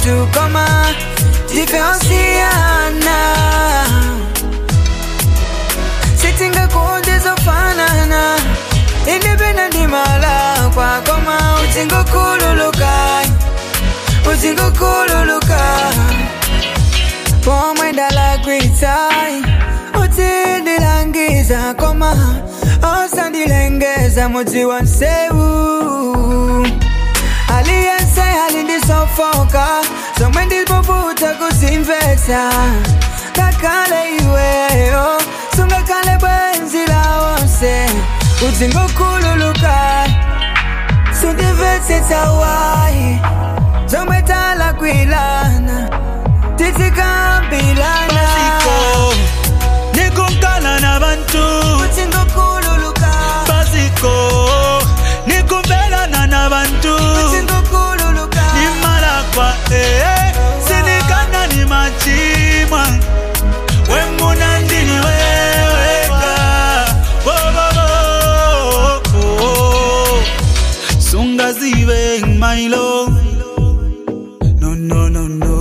muntu koma tifeosiana sitingakudizofanana indipenda ndimala kwakoma utingokululuka utingokululuka pomwe ndalagwitai utindilangiza koma osandilengeza mudzi wa nsewu aliyense alindisofoka zomwe ndipoputa kuzimvetsa ngakhale iweyo sungakhale bwenzi lawonse udzingokhululuka sundimvetsetsa wayi zomwe talakwilana titikambilana Basiko, nikunkala nabantu udzingokhululuka basiko nikumbelana nabantu udzingokhululuka nimalakwa ee sinikana ni machimwa wemuna ndini weweka wowowo sungazibe mailo no no no no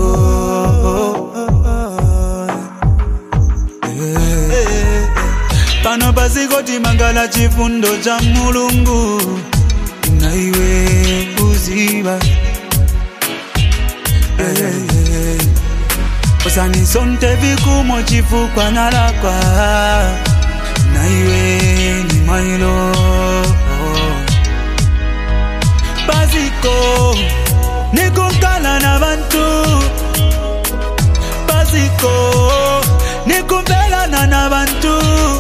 Eh, pano pasikoti mangala chifundo cha mulungu naiwe kuziba Eh, usanisonte vikumo chifukwa nalakwa naiwe ni mailo basiko nikunkala nabantu basiko nikumbelana nabantu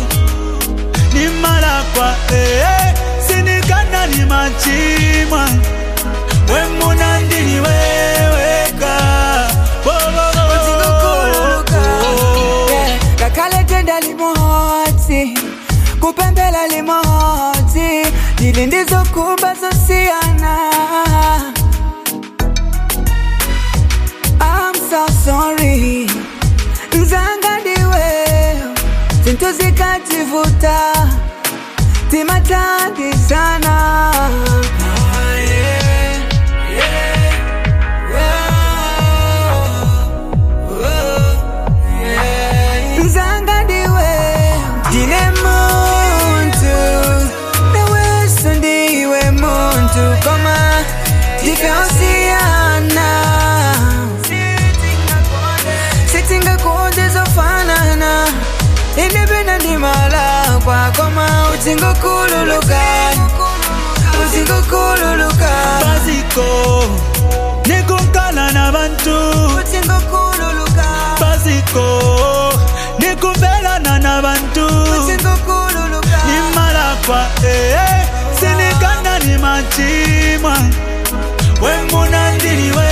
nimalakwa ee sinikana ni machimwa wemuna ndini weweka udzingokhululuka ngakhale tenda limodzi kupembela limodzi ndili ndizokhumba zosiyana I'm so sorry nzanga ndiwe zinthu zikativuta timathandizana Ah, yeah, yeah, yeah. nzanga ndiwe ndine muntu naweso ndiwe muntu koma tifeosiyana sitingakudizofanana indipenda ndimala kwakoma utingokululuka utingokululuka basiko nikunkala nabantu utingokululuka basiko nikumbelana nabantu utingokululuka nimalakwa ee sinikana ni machimwa wemuna ndini we